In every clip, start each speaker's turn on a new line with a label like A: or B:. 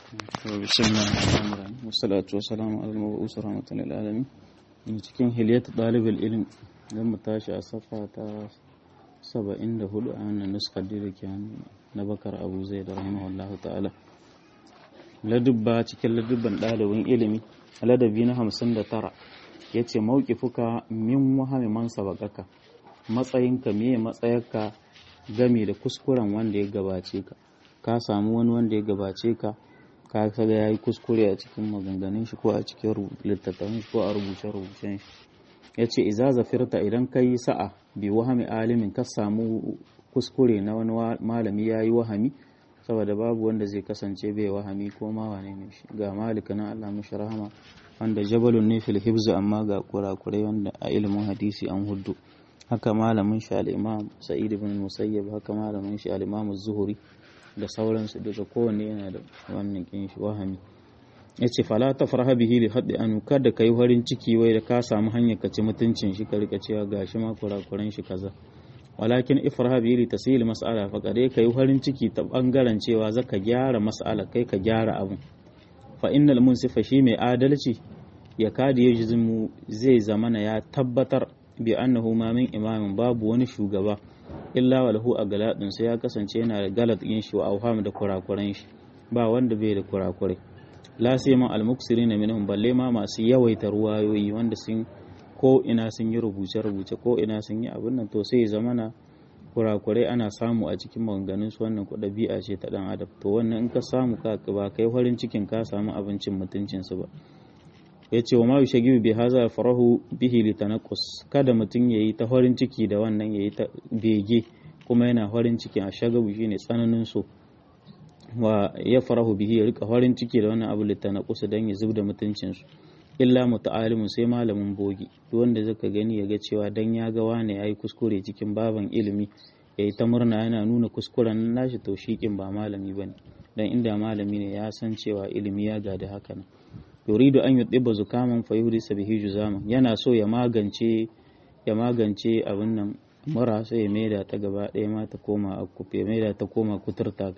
A: بسم الله الرحمن الرحيم والصلاة والسلام على المبعوث رحمة للعالمين in cikin hiliyat ɗalibin ilm zan mu tashi a safa ta 74 a wannan nuskar da ke na bakar abu zai da rahimahullahu ta'ala ladubba cikin ladubban ɗalibin ilimi ladabi na 59 ya ce mauƙifuka min wahami man sabakaka matsayinka me matsayarka game da kuskuren wanda ya gabace ka ka samu wani wanda ya gabace ka ka kaga ya yi kuskure a cikin maganganun shi ko a cikin littattafan shi ko a rubuce-rubucen shi ya ce iza zafirta idan ka yi sa'a bi wahami alimin ka samu kuskure na wani malami ya yi wahami saboda babu wanda zai kasance bai wahami ko ma wane ne shi ga malika na Allah mashi rahama wanda jabalun ne fil hibzu amma ga kurakurai wanda a ilimin hadisi an huddu haka malamin shi al-imam sa'id ibn musayyab haka malamin shi al-imam az-zuhri da sauransu duka kowanne yana da wannan kin shi wahami yace fala tafraha bihi li haddi an kada kai farin ciki wai da ka samu hanyar ka ci mutuncin shi ka rika cewa gashi ma kurakuran shi kaza walakin ifraha bihi li tasil mas'ala fa kare kai farin ciki ta bangaren cewa zaka gyara mas'ala kai ka gyara abu fa innal munsifa shi mai adalci ya kadi yajzimu zai zamana ya tabbatar bi annahu ma min imamin babu wani shugaba illa walahu a galadin sai ya kasance yana da galat yin shi wa auham da kurakuran shi ba wanda bai da kurakurai la sai ma almuksirina minhum balle ma masu yawaita ruwayoyi wanda sun ko ina sun yi rubuce rubuce ko ina sun yi abin nan to sai zamana kurakurai ana samu a cikin maganganun su wannan ɗabi'a ce ta dan adam to wannan in ka samu ka ba kai farin cikin ka samu abincin mutuncin su ba ya ce wa ma yushagibu bi haza farahu bihi litanaqus kada mutum yayi ta farin ciki da wannan yayi ta bege kuma yana farin ciki a shagabu shine tsananin so wa ya farahu bihi ya rika farin ciki da wannan abu litanaqus dan ya zubda mutuncin su illa muta'alimun sai malamin bogi duk wanda zaka gani ya ga cewa dan ya ga wane yayi kuskure cikin baban ilimi yayi ta murna yana nuna kuskuren nashi to shikin ba malami bane dan inda malami ne ya san cewa ilimi ya gada haka nan yuridu an yudibba zukaman fa yuhdisa bihi juzaman yana so ya magance ya magance abin nan mura sai ya maida ta gaba ɗaya ma ta koma akuf ya maida ta koma kuturta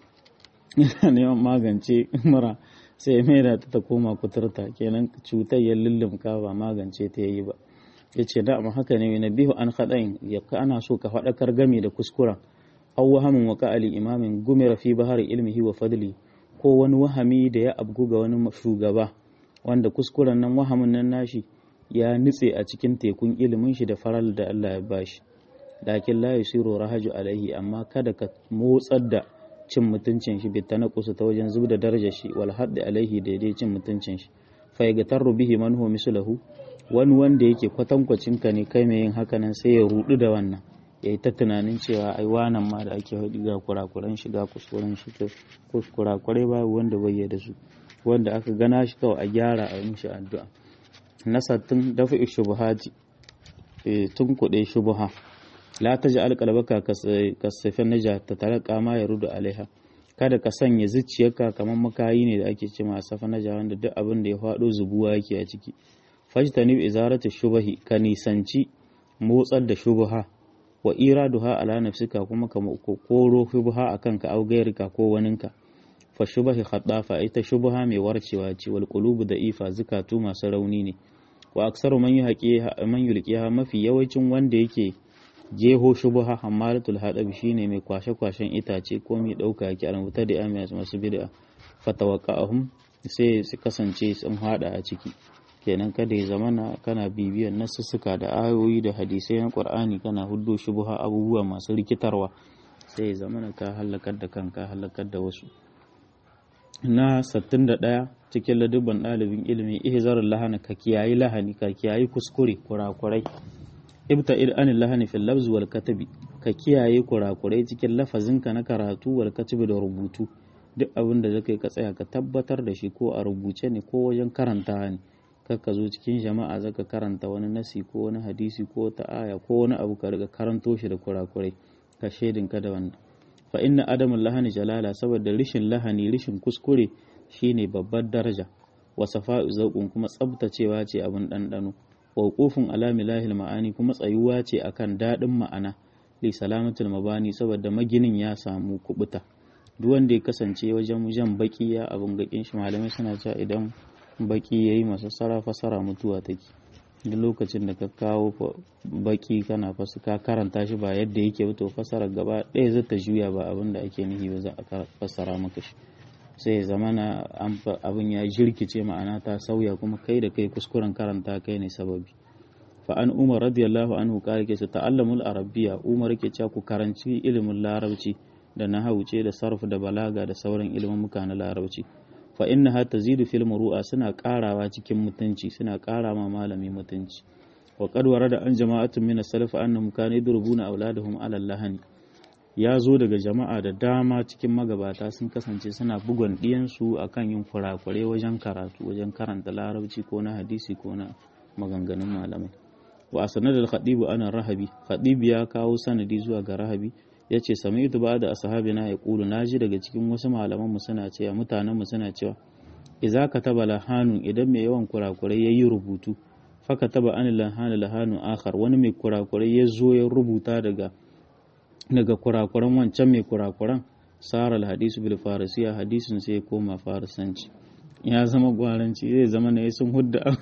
A: yana neman magance mura sai ya maida ta ta koma kuturta kenan cutar ya lullumka ba magance ta yayi ba ya ce da amma haka ne na bihu an haɗain ya ana so ka faɗakar game da kuskuren aw wahamin wa ka'ali imamin gumira fi bahari ilmihi wa fadli ko wani wahami da ya abgu ga wani shugaba wanda kuskuren nan wahamin nan nashi ya nutse a cikin tekun ilimin shi da faral da Allah ya bashi lakin la yusiru rahaju alaihi amma kada ka motsar da cin mutuncin shi bi kusa ta wajen zubda darajar shi wal haddi alaihi daidai cin mutuncin shi fa yagatarru bihi man huwa mislahu wani wanda yake kwatankwacin ka ne kai mai yin haka nan sai ya rudu da wannan ya yi ta tunanin cewa ai wanan ma da ake haɗi ga kurakuran shi ga kuskuren shi to kurakurai babu wanda bai da su wanda aka gana shi kawai a gyara a mishi addu'a na sattin dafa shubuhati tun kuɗe shubuha la ta ji alƙalbaka kasafin naja ta tare kama ya rudu alaiha kada ka sanya zuciyarka kamar makayi ne da ake ce ma safa naja wanda duk abin da ya faɗo zubuwa yake a ciki fajtanib izaratu shubahi ka nisanci motsar da shubuha wa iraduha ala nafsika kuma ka koro shubha akan ka au gairika ko waninka fa shubahi khadafa ita shubha mai warcewa ce wal qulubu da ifa zukatu masu rauni ne wa aksaru man yuhaqi man yulqiha mafi yawancin wanda yake jeho shubha hamalatul hadab shine mai kwashe kwashen itace ko mai dauka yake a rubuta da amiyas masu bid'a fatawaqa'ahum sai su kasance sun hada a ciki kenan kada ya zamana kana bibiyan nasussuka da ayoyi da hadisai na qur'ani kana huddo shubha abubuwa masu rikitarwa sai ya zamana ka halakar da kanka halakar da wasu na 61 cikin ladubban ɗalibin ilimi ihzarul lahani ka kiyayi lahani ka kiyayi kuskure kurakurai ibta anil lahani fil lafz wal katabi ka kiyaye kurakurai cikin lafazinka na karatu wal katabi da rubutu duk abin da zaka yi ka tsaya ka tabbatar da shi ko a rubuce ne ko wajen karanta ne ka zo cikin jama'a zaka karanta wani nasi ko wani hadisi ko ta aya ko wani abu ka riga karanto shi da kurakurai ka shaidin ka da wannan fa inna adamul lahani jalala saboda rishin lahani rishin kuskure shine babbar daraja wa safa'u zauqun kuma tsabtacewa ce abin dandano wa qufun ala milahil ma'ani kuma tsayuwa ce akan dadin ma'ana li salamatul mabani saboda maginin ya samu kubuta duk wanda ya kasance wajen jan baki ya abin gakin shi malamai suna cewa idan baki yayi masassara fasara mutuwa take duk lokacin da ka kawo baki kana ka karanta shi ba yadda yake ba to fasara gaba ɗaya zai ta juya ba abin da ake nufi ba za a fassara maka shi sai ya zama na abin ya jirkice ma'ana ta sauya kuma kai da kai kuskuren karanta kai ne sababi fa an umar radiyallahu anhu kare ke ta'allamul arabiyya umar ke cewa ku karanci ilimin larabci da nahawuce da sarf da balaga da sauran ilimin muka na larabci fa innaha tazidu fil muru'a suna karawa cikin mutunci suna kara ma malami mutunci wa qad warada an jama'atun min as-salaf annahum kanu yadrubuna auladahum ala lahani ya zo daga jama'a da dama cikin magabata sun kasance suna bugon ɗiyansu a kan yin kurakure wajen karatu wajen karanta larabci ko na hadisi ko na maganganun malamai wa a sanadar khadibu ana rahabi khadibu ya kawo sanadi zuwa ga rahabi ya ce sami ita ba da asahabi na ya ƙulu na ji daga cikin wasu malamanmu suna cewa mutanenmu suna cewa iza ka taba lahanun idan mai yawan kurakurai ya yi rubutu faka taba an lahanu lahanu akhar wani mai kurakurai ya zo ya rubuta daga daga kurakuran wancan mai kurakuran sara hadisu bil farisiya hadisin sai ya koma farisanci ya zama gwaranci zai zama na sun hudda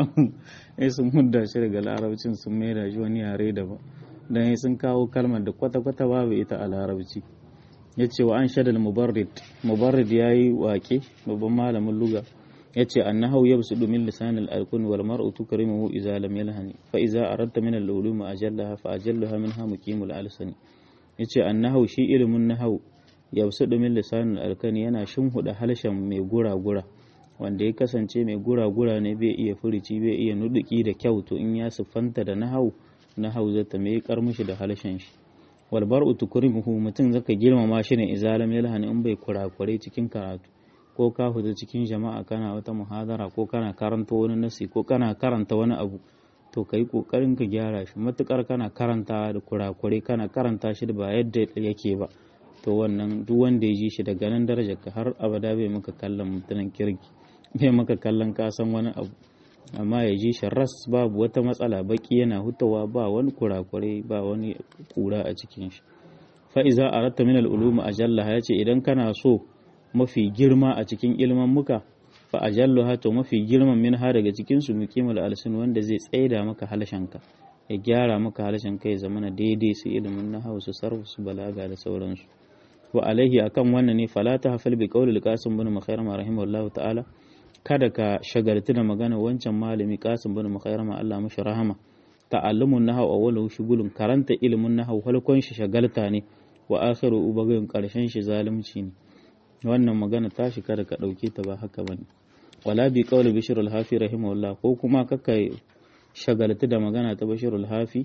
A: ya sun hudda shi daga larabcin sun maida shi wani yare daban dan ya sun kawo kalmar da kwata-kwata babu ita a larabci ya ce wa an shadal mubarrid mubarrid ya yi wake babban malamin luga ya ce annahu yabsudu min lisanil alkun wal mar'u tukrimuhu idza lam yalhani fa idza aradta min al-ulum ajallaha fa ajallaha minha muqimul alsani ya ce annahu shi ilimin nahau yausu domin lisanin alkani yana shinhuda harshen mai gura-gura wanda ya kasance mai gura-gura ne bai iya furici bai iya nuduki da kyau to in ya siffanta da nahau nahau zata mai karmushi da harshen shi walbar utukurimuhu mutum zaka girmama shi ne izalam yalhani in bai kurakure cikin karatu ko ka huta cikin jama'a kana wata muhadara ko kana karanta wani nasi ko kana karanta wani abu to ka yi ƙoƙarin ka gyara shi matuƙar kana karanta da kurakure kana karanta shi da ba yadda yake ba to wannan duk wanda ya ji shi daga nan darajar ka har abada bai maka kallon mutumin kirki bai maka kallon kasan wani abu amma ya ji shi ras babu wata matsala baki yana hutawa ba wani kurakure ba wani kura a cikin shi fa iza aratta min al-ulum ajalla ya ce idan kana so mafi girma a cikin ilman muka fa ajalluha to mafi girman min ha daga cikin su muqimul alsin wanda zai tsaida maka halshenka ya gyara maka halshenka ya zamana daidai su ilimin nahwu su sarfu su balaga da sauransu wa alaihi akan wannan ne fala ta hafal bi qawli qasim bin makhairama rahimahullahu ta'ala kada ka shagaltu da magana wancan malami qasim bin makhairama Allah mashi rahama ta'allumun nahwu awwalu shugulun karanta ilimin nahwu halkon shi shagalta ne wa akhiru ubagayin karshen shi zalunci ne wannan magana tashi kada ka dauke ta ba haka bane wala bi qawli bishr al-hafi rahimahullah ko kuma kaka shagaltu da magana ta bishr al-hafi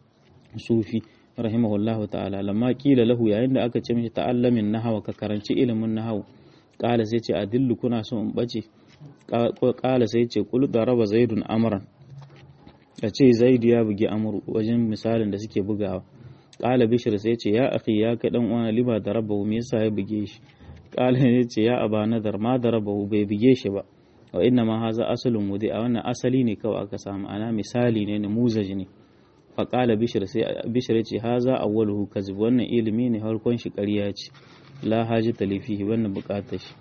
A: sufi rahimahullah ta'ala lamma kila lahu yayin da aka ce mishi ta'allamin nahwa ka karanci ilimin nahwu qala sai ce adillu kuna so in bace qala sai ce qul daraba zaidun amran a ce zaidu ya bugi amru wajen misalin da suke bugawa qala bishr sai ce ya akhi ya kai dan uwana liba darabahu me yasa ya buge shi qala ya ce ya aba nadar ma darabahu bai buge shi ba wa inna ma haza asalun wudi a wannan asali ne kawai aka samu ana misali ne namuzaj ne fa qala bishr sai bishr ce haza awwaluhu kazib wannan ilimi ne harkon shi ƙarya ce la hajata li fihi wannan buƙatar shi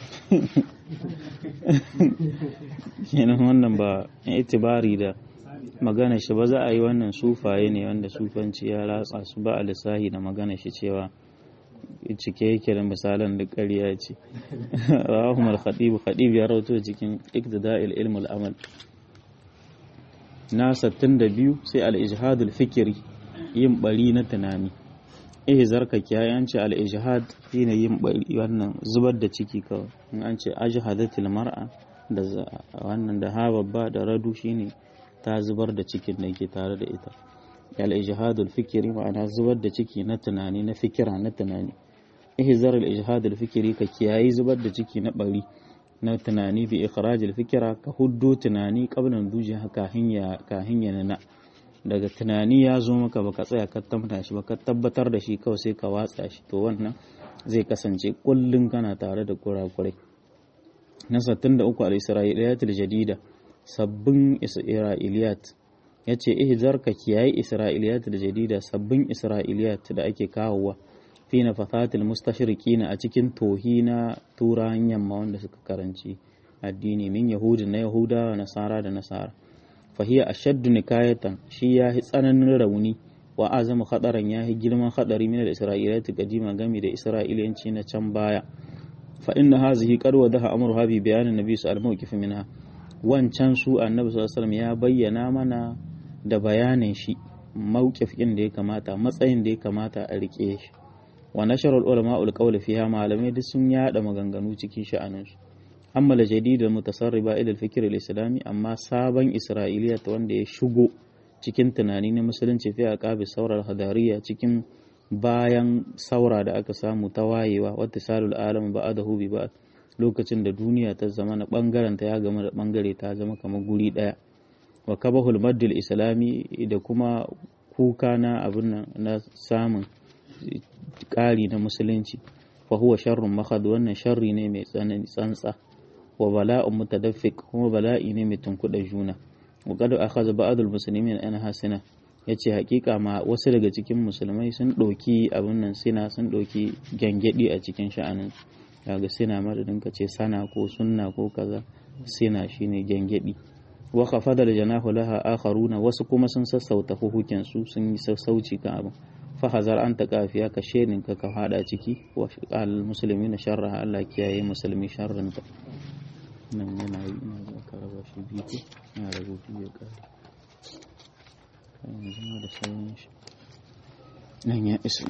A: kenan wannan ba itibari da magana shi ba za a yi wannan sufaye ne wanda sufanci ya ratsa su ba a lissahi da magana shi cewa cike yake da misalan da ƙarya ce rahum al-khatib khatib ya rawato cikin iktida'il ilm al-amal na 62 sai al-ijhad al-fikri yin bari na tunani eh zarka kiyaye ce al-ijhad shine yin bari wannan zubar da ciki kawai in an ce ajhadatil mar'a da wannan da ha babba da radu shine ta zubar da cikin da ke tare da ita al-ijhad al-fikri ma'ana zubar da ciki na tunani na fikira na tunani ihzar al-ijhad al-fikri ka kiyayi zubar da ciki na bari na tunani bi ikhraj al-fikra ka huddo tunani qablan duji kahin ya kahin ya na daga tunani ya zo maka baka tsaya ka tabbata shi baka tabbatar da shi kawai sai ka watsa shi to wannan zai kasance kullun kana tare da kurakurai na 63 al-isra'iliyat al-jadida sabbin isra'iliyat yace ihzar ka kiyayi isra'iliyat al-jadida sabbin isra'iliyat da ake kawowa fi fi nafathatil mustashriqina a cikin tohi na turawan yamma wanda suka karanci addini min yahudi na yahuda wa nasara da nasara fahiya ashaddu nikayatan shi ya yi tsananin rauni wa azamu khadaran ya yi girman hadari min al-isra'ilati qadima gami da isra'iliyanci na can baya fa inna hazihi qad wadaha amruha bi bayanin nabi sallallahu alaihi wasallam minha wancan su annabi sallallahu alaihi wasallam ya bayyana mana da bayanin shi mawqif din da ya kamata matsayin da ya kamata a rike shi wa nashara ulama ul qawl fiha malamai duk sun yada maganganu cikin sha'anin su amma la jadid al mutasarriba ila al fikr al islami amma sabon isra'iliya wanda ya shigo cikin tunani na musulunci fi aqabi saurar hadariya cikin bayan saura da aka samu ta wayewa wata salul alam ba'adahu bi ba'd lokacin da duniya ta zama na bangaren ta ya gama da bangare ta zama kamar guri daya wa kabahul maddul islami da kuma kuka na abin nan na samun ƙari na musulunci fa huwa sharrun mahad wannan sharri ne mai tsanani tsantsa wa bala'un mutadaffiq kuma bala'i ne mai tunkuɗa juna wa qad akhadha ba'dul muslimin an hasina yace hakika ma wasu daga cikin musulmai sun ɗauki abin nan sina sun ɗauki gyangyaɗi a cikin sha'anin daga sina madadin ka ce sana ko sunna ko kaza sina shine gyangyaɗi wa khafada janahu laha akharuna wasu kuma sun sassauta hukukin su sun yi sassauci kan abin fa hazar an ta kafiya ka sherin ka ka hada ciki wa al muslimi na sharra Allah kiyaye musulmi sharrin ta nan yana yi ina da karaba shi biyu ko ina rubutu ya kare yanzu ma da sauran shi nan ya isa